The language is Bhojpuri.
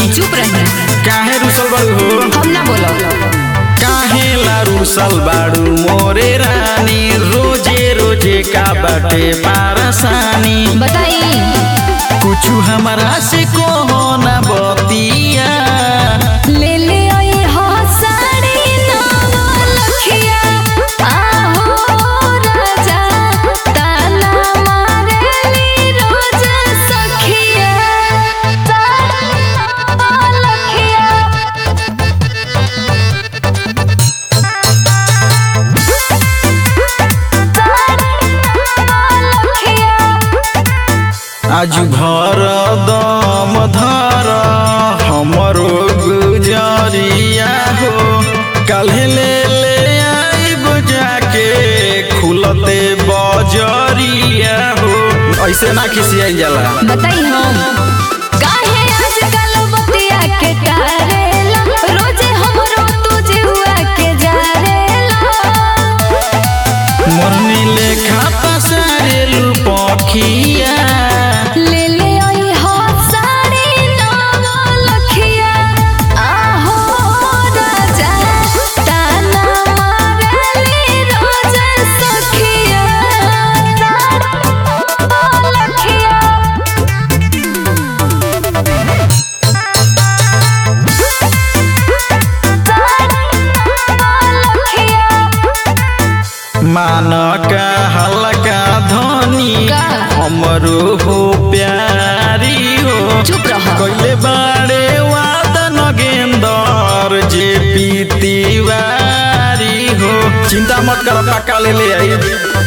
चुप रही काहे रुसल बाड़ू हो हम ना बोलो काहे ला रुसल बाड़ू मोरे रानी रोजे रोजे का बाटे पारसानी बताई कुछ हमारा से कहो ना बतिया ले ले आई हो साड़ी नवा लखिया आहो राजा ताना मारेली रोज सखिया साड़ी नवा लखिया आज भर दम धर हमरो गुजरिया हो काल्हे ले ले आइब जाके खुलते बजरिया हो ऐसे ना खिसियाई जाला बताई हम काहे आजकल बतिया के करेला रोजे हमरो तुझे हुआ के जारेला मोरनी लेखा पसारेलू पखिया ले ले आई हो साड़ी नवा लखिया आहो राजा ताना मारेली रोज सखिया नवा लखिया मान का हल्का धनी का? हमरो हो प्यारी हो चुप रह कैले बाड़े वादन गेंदर जे पीतीवारी हो चिंता मत कर पक्का ले ले आई